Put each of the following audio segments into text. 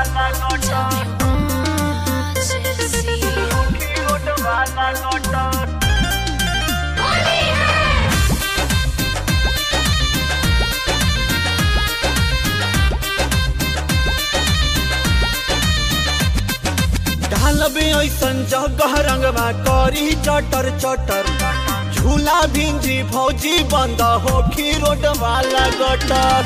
ढालबे ऐसन जगह रंगवा करी चटर चटर झूला भिंजी भौजी बंद होखी रोड वाला गटर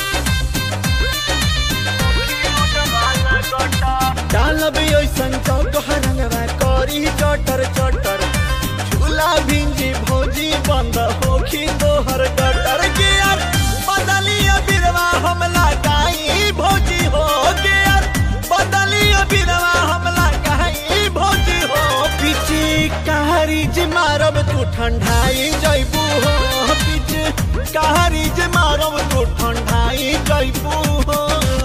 डालबे ऐसन जगह रंगवा करी चटर चटर झूला भिंजी भौजी बंद होखी तोहर गटर के यार बदलिया बिरवा हमला गाई भौजी हो के यार बदलिया बिरवा हमला गाई भौजी हो पिची कहारी जे मारब तू ठंडाई जइबू हो पिची कहारी जे मारब तू ठंडाई जइबू हो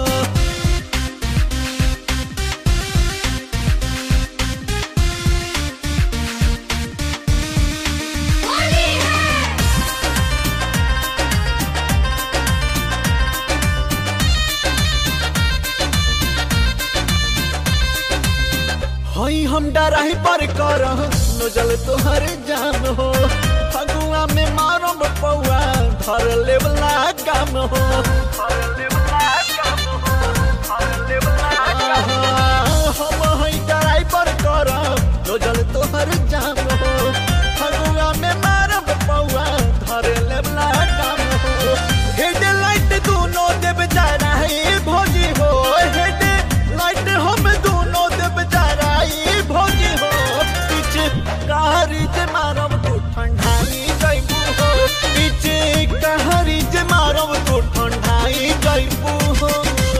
हई हम डराही पर कर नजल तोहर जान हो फगुआ में मारब पौआ धर लेवला काम हो आहा, हम हई डराही पर कर नजल तोहर जान हो फगुआ में मारब पौआ धर लेवला काम हो हेड लाइट दोनों देव जराही भोजी हो हेड लाइट हम दोनों देव जराई भोजी हो पीछे कहारी जे मारब तू ठंडाई जइबू हो पीछे कहारी जे मारब तू ठंडाई जइबू हो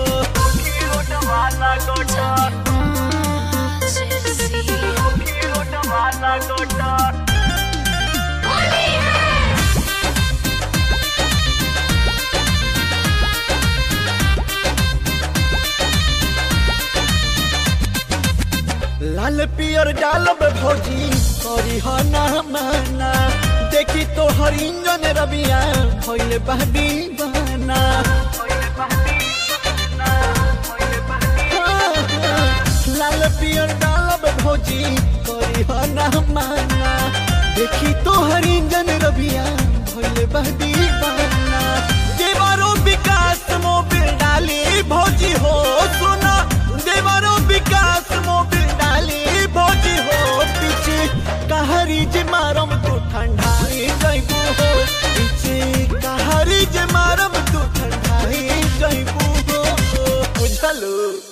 लाल पियर डालब भौजी करी हो ना माना देखी तो हर इंजन रबिया भइल बहदी बना लाल पियर डालब भौजी करी हो ना माना देखी तो हर इंजन रबिया भइल बहदी बना देवरो विकास मोबिल डाली भौजी हो सुना देवरो विकास मोबिल डाली भौजी हो पीछे कहारी जे मारम तू ठंडाई जइबू हो पीछे कहारी जे मारम तू ठंडाई जइबू हो बुझलू